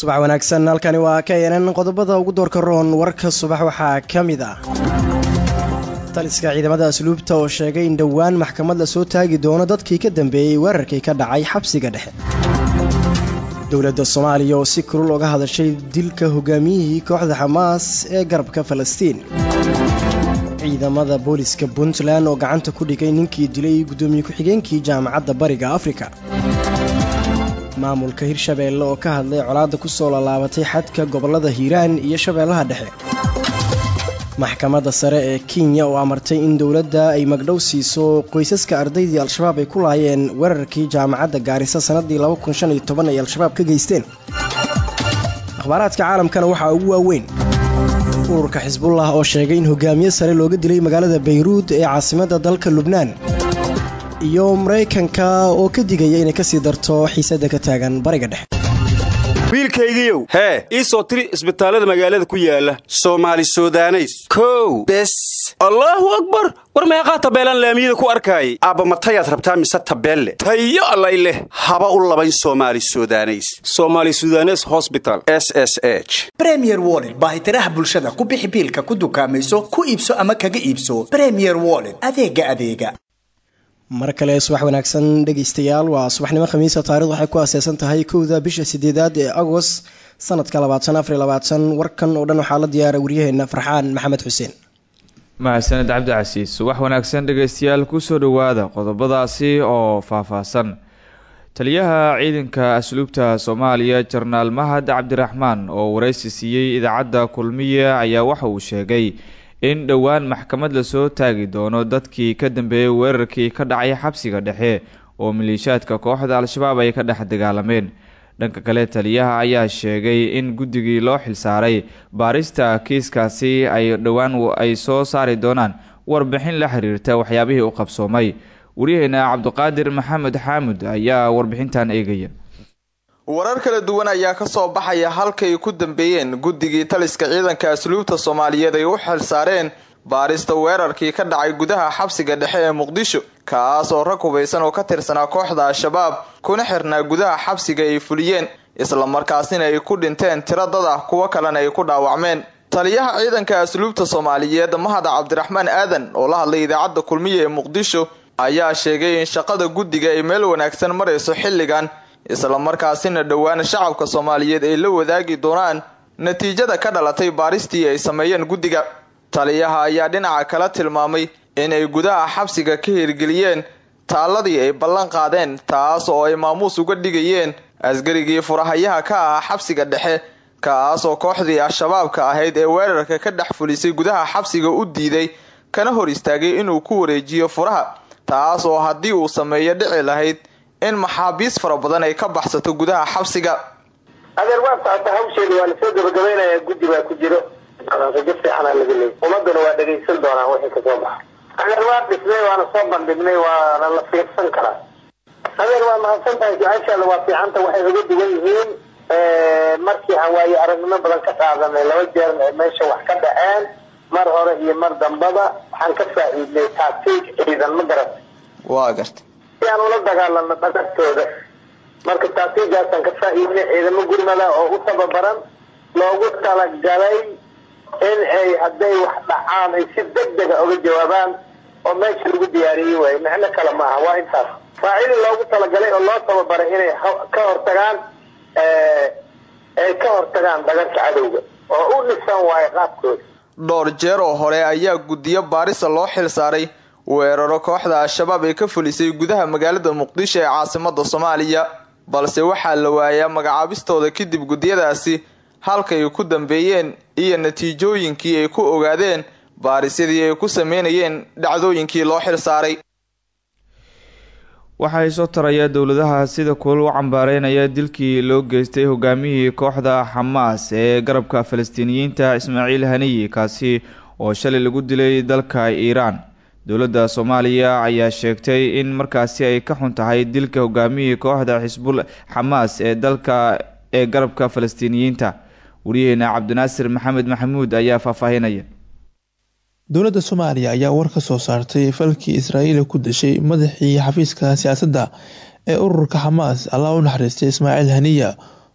subax wanaagsan halkani waa k nn qodobada ugu doorka roon warka subax waxaa ka mid ah taliska ciidamada asluubta oo sheegay in dhowaan maxkamad la soo taagi doono dadkii ka dambeeyey weerarkii ka dhacay xabsiga dhexe dowladda soomaaliya oo si kulul oga hadashay dilka hogaamiyihii kooxda xamaas ee garabka falastiin ciidamada booliska puntland oo gacanta ku dhigay ninkii dilay guddoomiye ku-xigeenkii jaamacadda bariga afrika maamulka hirshabeelle oo ka hadlay colaadda ku soo lallaabatay xadka gobollada hiiraan iyo shabeellaha dhexe maxkamadda sare ee kenya oo amartay in dowladda ay magdhow siiso qoysaska ardaydii al-shabaab ay ku laayeen weerarkii jaamacadda gaarisa sannaddii ay al-shabaab ka geysteen akhbaaraadka caalamkana waxaa ugu waaweyn ururka xisbullah oo sheegay in hogaamiye sare looga dilay magaalada bayruud ee caasimadda dalka lubnaan iyo maraykanka oo ka digaya inay kasii darto xiisadda ka taagan bariga dhexe wiilkaygiiow hee ii soo tiri isbitaallada magaalada ku yaala soomaali sudaneys kow bes allaahu akbar war meeqaa tabeelaan laamiyada ku arkaayay aabbamatayaad rabtaa mise tabeelle tayo allay leh haba u labayn soomaali sudaneys soomaali sudanes hosbital s s h bremier wollet baahitiraha bulshada ku bixi biilka ku dukaamayso ku iibso ama kaga iibso bremier wollet adeega adeega mar kale subax wanaagsan dhegaystayaal waa subaxnimo khamiisa taarikhdu waxay ku aaseysan tahay kowda bisha sideedaad ee agost sanadka labaatan afar labaatan warkan oo dhan waxaa la diyaara waryaheena farxaan maxamed xuseen mahadsaned cabdicasiis subax wanaagsan dhegaystayaal kusoo dhowaada qodobadaasi oo faahfaahsan taliyaha ciidanka asluubta soomaaliya jarnaal mahad cabdiraxmaan oo wareysi siiyey idaacadda kulmiye ayaa waxa uu sheegay in dhowaan maxkamad lasoo taagi doono dadkii ka dambeeyey weerarkii ka dhacay xabsiga dhexe oo maliishaadka kooxda al-shabaab ay ka dhex dagaalameen dhanka kale taliyaha ayaa sheegay in guddigii loo xilsaaray baarista kiiskaasi ay dhowaan ay soo saari doonaan warbixin la xiriirta waxyaabihii u qabsoomay waryaheena cabdiqaadir maxamed xaamud ayaa warbixintan eegaya warar kala duwan ayaa kasoo baxaya halkay ku dambeeyeen guddigii taliska ciidanka asluubta soomaaliyeed ay u xilsaareen baarista weerarkii ka dhacay gudaha xabsiga dhexe ee muqdisho kaas oo rag hubaysan oo ka tirsanaa kooxda al-shabaab kuna xirnaa gudaha xabsiga ay fuliyeen islamarkaasina ay ku dhinteen tiro dad ah kuwo kalena ay ku dhaawacmeen taliyaha ciidanka asluubta soomaaliyeed mahad cabdiraxmaan aadan oo la hadlay idaacadda kulmiya ee muqdisho ayaa sheegay in shaqada guddiga ay meel wanaagsan marayso xilligan islamarkaasina dhowaan shacabka soomaaliyeed ay la wadaagi doonaan natiijada ka dhalatay baaristii ay sameeyeen guddiga taliyaha ayaa dhinaca kala tilmaamay inay gudaha xabsiga ka hirgeliyeen taalladii ay ballan qaadeen taas oo ay maamuus uga dhigayeen askarigii furahayaha ka ahaa xabsiga dhexe kaas oo kooxdii al-shabaabka ahayd ee weerarka ka dhex fulisay gudaha xabsiga u diiday kana hor istaagay inuu ku wareejiyo furaha taas oo haddii uu sameeyo dhici lahayd in maxaabiis fara badan ay ka baxsato gudaha xabsiga adeer waa socota hawsheeda waa lasoo gabagabaynayaa guddi baa ku jiro rajo fiicanaa laga leeyay ummaduna waa dhegaysan doonaa wixii kasoo baxa adeer waa dhisnay waana soo bandhignay waana la fiirsan karaa adeer waa mahadsan tahay su-aashaada waa fiicanta waxay uga duwan yihiin markii aan waaye aragnimo badan ka qaadanay laba jeer ee meesha wax ka dhaceen mar hore iyo mar dambaba waxaan ka faa-iidnay taatiig ciidan ma garat waa garta si aan ula dagaalano dhagartooda marka taatiigaasaan ka faa-iidnay ciidamo gurmada oo u tababaran loogu talagalay in ay hadday wax dhacaan ay si deg dega uga jawaabaan oo meesha lagu diyaariyey waayo micno kale maaha waa intaas waa cili loogu talagalay oo loo tababaray inay ka hortagaan ay ka hortagaan dhagarka cadowga oo u dhisan waayo qaabkooda dhowr jeer oo hore ayaa guddiyo baarisa loo xil saaray weeraro kooxda al-shabaab ay ka fulisay gudaha magaalada muqdisho ee caasimada soomaaliya balse waxaa la waayaa magacaabistooda kadib guddiyadaasi halkay ku dambeeyeen iyo natiijooyinkii ay ku ogaadeen baarisyadii ay ku sameynayeen dhacdooyinkii loo xil saaray waxaa soo taraya dowladaha sida kulal u cambaareynaya dilkii loo geystay hogaamiyihii kooxda xamaas ee garabka falastiiniyiinta ismaaciil haniyi kaasi oo shalay lagu dilay dalka iiraan dowladda soomaaliya ayaa sheegtay in markaasi ay ka xun tahay dilka hogaamiyihii kooxda xisbul xamaas ee dalka ee garabka falastiiniyiinta wariyaheena cabdinaasir maxamed maxamuud ayaa faahfaahinaya dowladda soomaaliya ayaa war ka soo saartay falkii israa'iil ku dashay madaxii xafiiska siyaasadda ee ururka xamaas allah u naxariistay ismaaciil haniya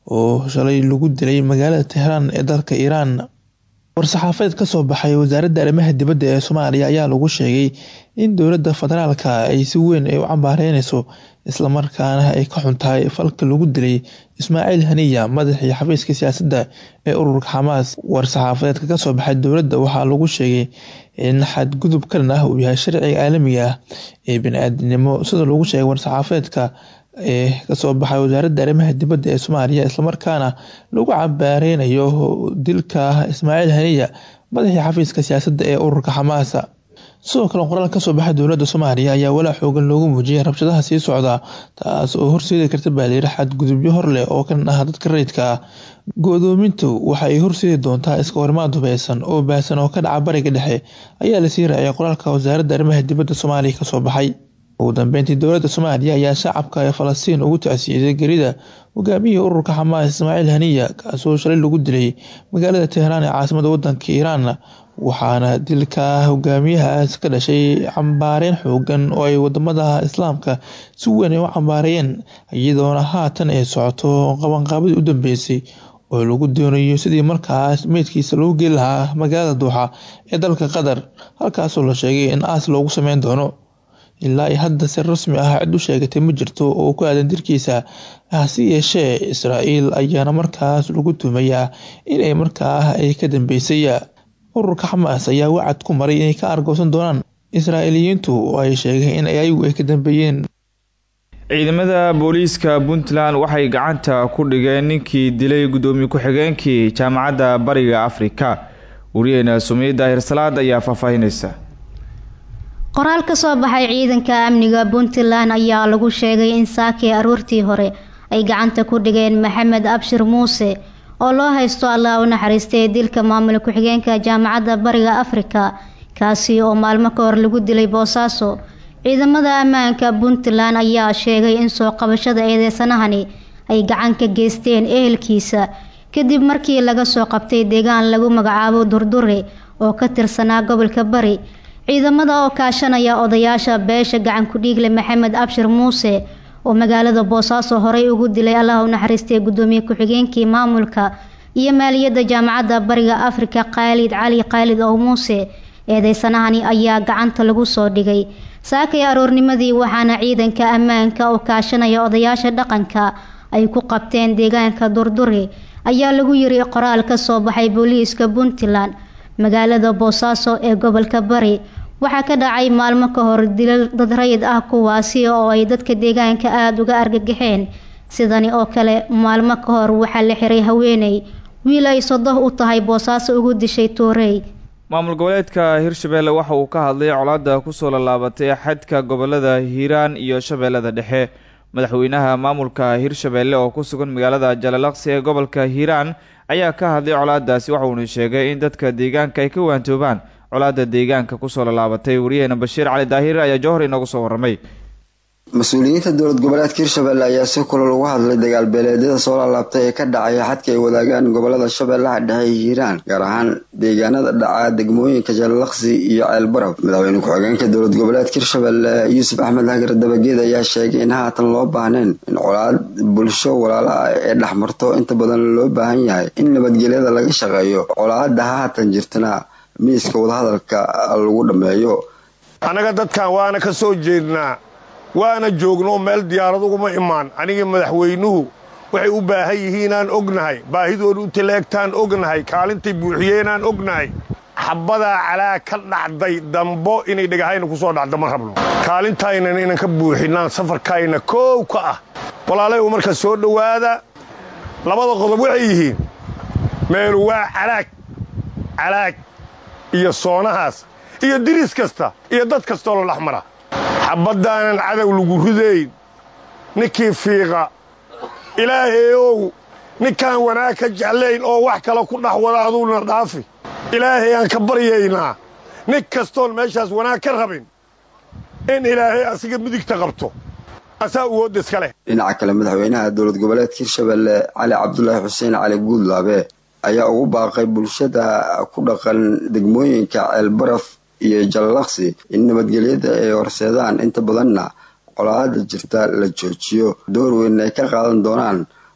oo shalay lagu dilay magaalada tehraan ee dalka iiraan war-saxaafadeed kasoo baxay wasaaradda arrimaha dibadda ee soomaaliya ayaa lagu sheegay in dowladda federaalka ay si weyn ay u cambaareyneyso islamarkaana ay ka xuntahay falka lagu dilay ismaaciil haniya madaxii xafiiska siyaasadda ee ururka xamaas war-saxaafadeedka kasoo baxay dowladda waxaa lagu sheegay in xadgudub kalan ah uu yahay sharciga caalamiga ah ee bani-aadinimo sida lagu sheegay war-saxaafadeedka ee kasoo baxay wasaaradda arrimaha dibadda ee soomaaliya islamarkaana lagu cabaareynayo dilka ismaaciil haniya madaxii xafiiska siyaasadda ee ururka xamaasa sidoo kale qoraal kasoo baxay dowladda soomaaliya ayaa walaa xoogan loogu muujiyay rabshadaha sii socda taas oo horseedi karta baaliira xadgudubyo hor leh oo kan ah dadka rayidka ah go-doomintu waxa ay horseedi doontaa iska horimaad hubeysan oo baahsan oo ka dhaca bariga dhexe ayaa lasii raaciyay qoraalka wasaaradda arrimaha dibadda soomaaliya kasoo baxay ugu dambeyntii dowladda soomaaliya ayaa shacabka ee falastiin ugu tacsiiyey gerida hogaamiyihii ururka xamaas ismaaciil haniya kaasoo shalay lagu dilay magaalada tehraan ee caasimada wadanka iiraan waxaana dilka hogaamiyahaas ka dhashay cambaareyn xoogan oo ay wadamada islaamka si weyn ay u cambaareeyeen iyadoona haatan ay socoto qabanqaabadii u dambeysay oo lagu doonayo sidii markaas meydkiisa loogu geeli lahaa magaalada duuxa ee dalka qatar halkaasoo la sheegay in aas loogu sameyn doono ilaa ay hadda si rasmi ah cid u sheegatay ma jirto oo ku aadan dirkiisa hase yeeshee israa'iil ayaana markaas lagu tuumayaa inay markaa ay ka dambeysay ururka xamaas ayaa wacad ku maray inay ka argoosan doonaan israa'iiliyiintu oo ay sheegeen in ayagu ay ka dambeeyeen ciidamada booliiska puntland waxay gacanta ku dhigeen ninkii dilay guddoomiye ku-xigeenkii jaamacadda bariga afrika wariyeena sumiye daahir salaad ayaa faahfaahineysa qoraal ka soo baxay ciidanka amniga puntland ayaa lagu sheegay in saakii aroortii hore ay gacanta ku dhigeen maxamed abshir muuse oo loo haysto allah u naxariistay dilka maamul ku-xigeenka jaamacadda bariga afrika kaasi oo maalmo ka hor lagu dilay boosaaso ciidamada ammaanka puntland ayaa sheegay in soo qabashada eedeysanahani ay gacan ka geysteen ehelkiisa kadib markii laga soo qabtay deegaan lagu magacaabo durdure oo ka tirsanaa gobolka bari ciidamada oo kaashanaya odayaasha beesha gacan ku-dhiigle maxamed abshir muuse oo magaalada boosaaso horey ugu dilay allah u naxariistay guddoomiye ku-xigeenkii maamulka iyo maaliyadda jaamacadda bariga afrika khaalid cali khaalid oo muuse eedeysanahani ayaa gacanta lagu soo dhigay saakay aroornimadii waxaana ciidanka ammaanka oo kaashanaya odayaasha dhaqanka ay ku qabteen deegaanka durdure ayaa lagu yiri qoraal ka soo baxay booliiska puntland magaalada boosaaso ee gobolka bari waxaa ka dhacay maalmo ka hor dilal dad rayid ah kuwaasi oo ay dadka deegaanka aada uga argagaxeen sidani oo kale maalmo ka hor waxaa la xiray haweeney wiil ay sodoh u tahay boosaaso ugu dishay tuurey maamul goboleedka hirshabeelle waxa uu ka hadlay colaadda kusoo lallaabatay xadka gobolada hiiraan iyo shabeellada dhexe madaxweynaha maamulka hirshabeelle oo ku sugan magaalada jalalaqsi ee gobolka hiiraan ayaa ka hadlay colaadaasi waxauuna sheegay in dadka deegaanka ay ka waantoobaan colaadda deegaanka kusoo lallaabatay wariyaheena bashiir cali daahir ayaa jowhar inoogu soo warramay mas-uuliyiinta dowlad goboleedka hirshabelle ayaa si kulal uga hadlay dagaal beeleedyada soo laalaabtay ee ka dhacaya xadka ay wadaagaan gobolada shabeellaha dhexe iyo hiiraan gaar ahaan deegaanada dhaca degmooyinka jalalaqsi iyo ceelbarab madaxweyne ku-xigeenka dowlad goboleedka hirshabelle yuusuf axmed hagar dabageed ayaa sheegay in haatan loo baahnayn in colaad bulsho walaala ah ee dhexmarto inta badan loo baahan yahay in nabadgelyada laga shaqeeyo colaada haatan jirtana miiska wadahadalka lagu dhammeeyo annaga dadkan waana ka soo jeednaa waana joogno meel diyaarad uguma imaan anigii madaxweynuhu waxay u baahan yihiinaan ognahay baahidooda u tileegtaan ognahay kaalintay buuxiyeenaan ognahay xabbadaa calaa ka dhacday dambo inay dhegahayna ku soo dhacdo ma rabno kaalintaynan inan ka buuxinaan safarkayna koow ka ah walaalay u marka soo dhowaada labada qodob waxay yihiin meelu waa calaag calaag iyo soonahaas iyo diris kasta iyo dad kastoo la dhex mara xabaddaanan cadow lagu ridayn ninkii fiiqa ilaahayow ninkaan wanaag ka jeclayn oo wax kale ku dhex wada aduuna dhaafi ilaahay aan ka baryaynaa nin kastoon meeshaas wanaag ka rabin in ilaahay asiga midigta qabto asaa uwoodda iska leh dhinaca kale madaxweynaha dowlad goboleedka hirshabelle cali cabdulaahi xuseen cali guudlaabe ayaa ugu baaqay bulshada ku dhaqan degmooyinka ceelbaraf iyo jalalaqsi in nabadgelyada ay horseedaan inta badanna colaada jirta la joojiyo door weyn ay ka qaadan doonaan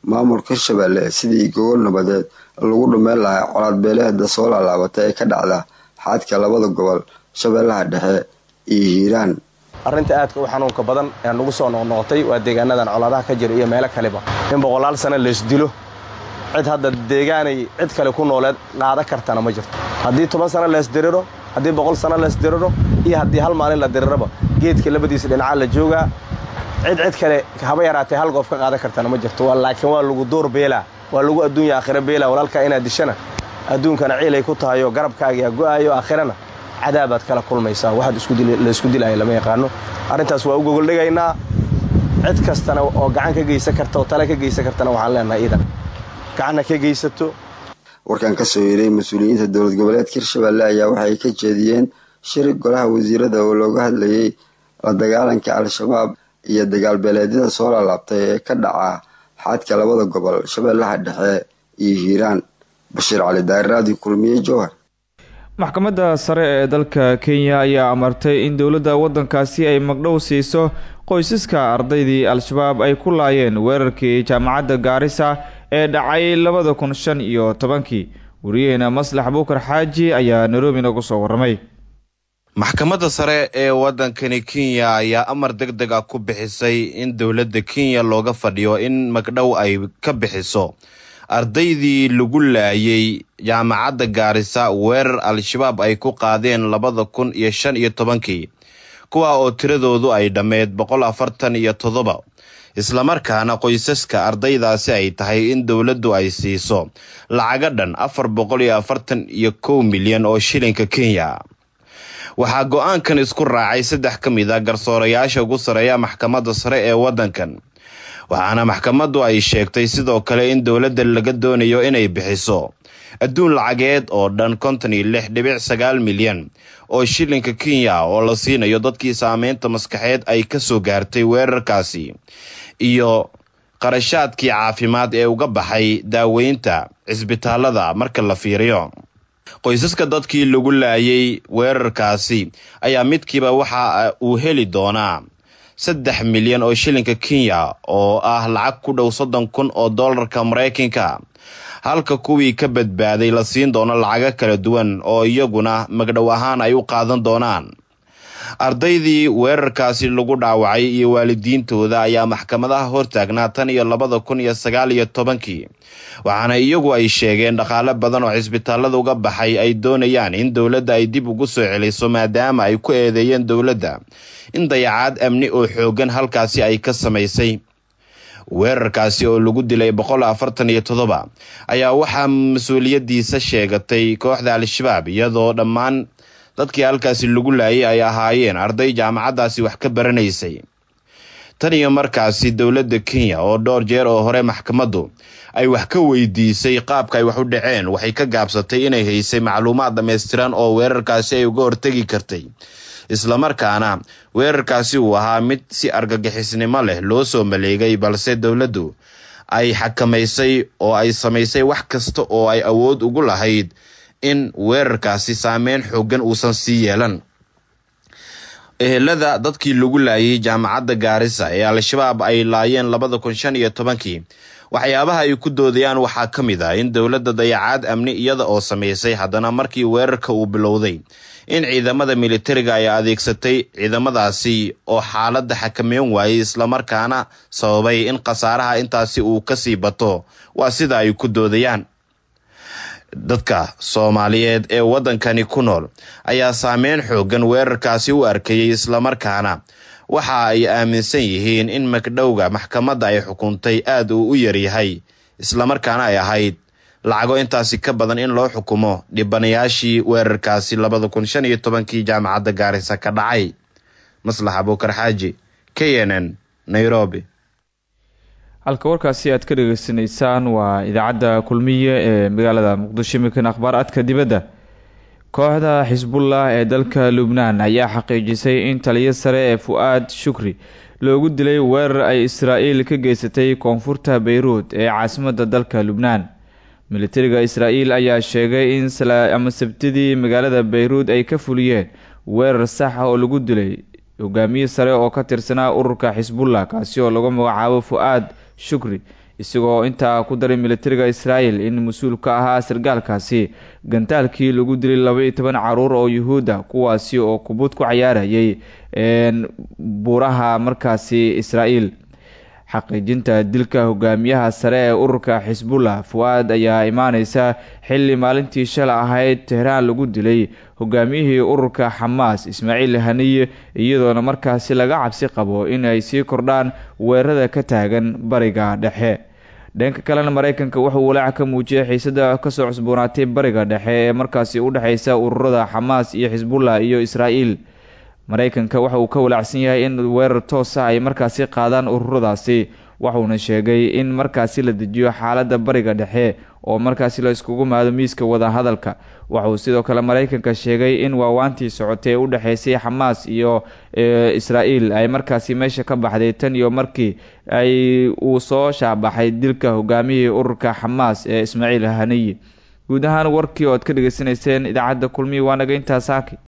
maamulka hirshabelle sidii gogol nabadeed lagu dhumeyn lahaa colaad beeleeda soo laalaabatay ee ka dhacda xadka labada gobol shabeellaha dhexe iyo hiiraan arrinta aadka u xanuunka badan ee nagu soo noqnoqotay waa deegaanadan colaadaha ka jira iyo meelo kaleba in boqolaal sano laysdilo cid hadda deegaanay cid kale ku nooleed qaada kartana ma jirto haddii toban sano leesdiriro haddii boqol sano leesdiriro iyo haddii hal maalin la diriraba geedka labadiisa dhinacaa la joogaa cid cid kale haba yaraatee hal goof ka qaadan kartana ma jirto laakiin waa lagu door beelaa waa lagu adduunya aakhira beelaa walaalkaa inaad dishana adduunkana ciilay ku tahayo garabkaagaa go'aayo aakhirana cadaabaad kala kulmaysaa waxaad laysku dilaya lama yaqaano arrintaas waa u gogoldhigaynaa cid kastana oo gacan ka geysan karta oo tale ka geysan kartana waxaan leenahay iidan gacanna ka geysato warkan kasoo yeeray mas-uuliyiinta dowlad goboleedka hirshabelle ayaa waxay ka jeediyeen shir golaha wasiirada oo looga hadlayay la dagaalanka al-shabaab iyo dagaal beeleedyada soo laalaabtay ee ka dhaca xadka labada gobol shabeellaha dhexe iyo hiiraan bashiir cali daaraadi kulmiye jowhar maxkamadda sare ee dalka kenya ayaa amartay in dowladda waddankaasi ay magdhow siiso qoysaska ardaydii al-shabaab ay ku laayeen weerarkii jaamacadda gaarisa ee dhacay labada kun shan iyo tobankii wariyaheena maslax buukar xaaji ayaa nairobi nagu soo warramay maxkamadda sare ee waddankani kenya ayaa amar deg deg ah ku bixisay in dowladda kenya looga fadhiyo in magdhow ay ka bixiso ardaydii lagu laayay jaamacadda gaarisa weerar al-shabaab ay ku qaadeen labada kun iyo shan iyo tobankii kuwa oo tiradoodu ay dhammeed boqol afartan iyo toddoba islamarkaana qoysaska ardaydaasi ay tahay in dowladdu ay siiso lacaga dhan afar boqol iyo afartan iyo kow milyan oo shilinka kenya waxaa go-aankan isku raacay saddex ka mid a garsoorayaasha ugu sareeya maxkamadda sare ee waddankan waxaana maxkamaddu ay sheegtay sidoo kale in dowladda laga doonayo inay bixiso adduun lacageed oo dhan konton iyo lix dhibic sagaal milyan oo shilinka kenya oo la siinayo dadkii saameynta maskaxeed ay ka soo gaartay weerarkaasi iyo qarashaadkii caafimaad ee uga baxay daaweynta cisbitaalada marka la fiiriyo qoysaska dadkii lagu laayay weerarkaasi ayaa midkiiba waxa uu heli doonaa saddex milyan oo shilinka kenya oo ah lacag ku dhow soddon kun oo dollarka maraykanka halka kuwii ka badbaaday la siin doono lacago kala duwan oo iyaguna magdhow ahaan ay u qaadan doonaan ardaydii weerarkaasi lagu dhaawacay iyo waalidiintooda ayaa maxkamadaha hortaagnaa tan iyo labada kun iyo sagaal iyo tobankii waxaana iyagu ay sheegeen dhaqaale badan oo cisbitaalada uga baxay ay doonayaan in dowladda ay dib ugu soo celiso maadaama ay ku eedeeyeen dowladda in dayacaad amni oo xoogan halkaasi ay ka samaysay weerarkaasi oo lagu dilay boqol afartan iyo toddoba ayaa waxaa mas-uuliyaddiisa sheegatay kooxda al-shabaab iyadoo dhammaan dadkii halkaasi lagu laayay ay ahaayeen arday jaamacaddaasi wax ka baranaysay tan iyo markaasi dowladda kenya oo dhowr jeer oo hore maxkamaddu ay wax ka weydiisay qaabka ay wax u dhaceen waxay ka gaabsatay inay haysay macluumaad dhammaystiran oo weerarkaasi ay uga hortegi kartay islamarkaana weerarkaasi uu ahaa mid si argagixisnimo leh loo soo maleegay balse dowladdu ay xakamaysay oo ay samaysay wax kasta oo ay awood ugu lahayd in weerarkaasi saameyn xoogan uusan sii yeelan ehelada dadkii lagu laayay jaamacadda gaarisa ee al-shabaab ay laayeen labada kun shan iyo tobankii waxyaabaha ay ku doodayaan waxaa ka mid ah in dowladda dayacaad amni iyada oo samaysay haddana markii weerarka uu bilowday in ciidamada militariga ay adeegsatay ciidamadaasi oo xaaladda xakameyn waayay islamarkaana sababay in khasaaraha intaasi uu kasii bato waa sida ay ku doodayaan dadka soomaaliyeed ee waddankani ku nool ayaa saameyn xoogan weerarkaasi u arkayay islamarkaana waxa ay aaminsan yihiin in magdhowga maxkamadda ay xukuntay aad uu u yaryahay islamarkaana ay ahayd lacago intaasi ka badan in loo xukumo dhibanayaashii weerarkaasi labada kun shan iyo tobankii jaamacadda gaarisa ka dhacay maslax abuukar xaaji k n n nairobi halka warkaasi aad ka dhageysanaysaan waa idaacadda kulmiye ee magaalada muqdisho imikan akhbaaraadka dibadda kooxda xisbullah ee dalka lubnaan ayaa xaqiijisay in taliyo sare ee fu-aad shukri loogu dilay weerar ay israa'iil ka geysatay koonfurta beyruud ee caasimadda dalka lubnaan militariga israa'iil ayaa sheegay in ama sabtidii magaalada beyruud ay ka fuliyeen weerar sax ah oo lagu dilay hogaamiye sare oo ka tirsanaa ururka xisbullah kaasi oo lagu magacaabo fu-aad shukri isagoo intaa ku daray militariga israel in mas-uul ka ahaa sargaalkaasi gantaalkii lagu dilay laba iyo toban caruur oo yuhuudda kuwaasi oo kubud ku cayaarayay buuraha markaasi israel xaqiijinta dilka hogaamiyaha sare ee ururka xisbullah fu-aad ayaa imaaneysa xilli maalintii shala ahayd tehraan lagu dilay hogaamiyihii ururka xamaas ismaaciil haniye iyadoona markaasi laga cabsi qabo in ay sii kordhaan weerarada ka taagan bariga dhexe dhanka kalena mareykanka wuxuu walaac ka muujiyay xiisada kasoo cusboonaatay bariga dhexe ee markaasi u dhexeysa ururada xamaas iyo xisbullah iyo israel mareykanka waxa uu ka walaacsan yahay in weerar toos ah ay markaasi qaadaan ururadaasi waxuuna sheegay in markaasi la dejiyo xaaladda bariga dhexe oo markaasi la iskugu maado miiska wadahadalka waxauu sidoo kale mareykanka sheegay in waawaantii socotay ee u dhexeysay xamaas iyo israel ay markaasi meesha ka baxday tan iyo markii ay uu soo shaabaxay dilka hogaamiyihii ururka xamaas ee ismaaciil haniyi guud ahaan warkii oo ad ka dhegeysanayseen idaacadda kulmihi waa naga intaas saaki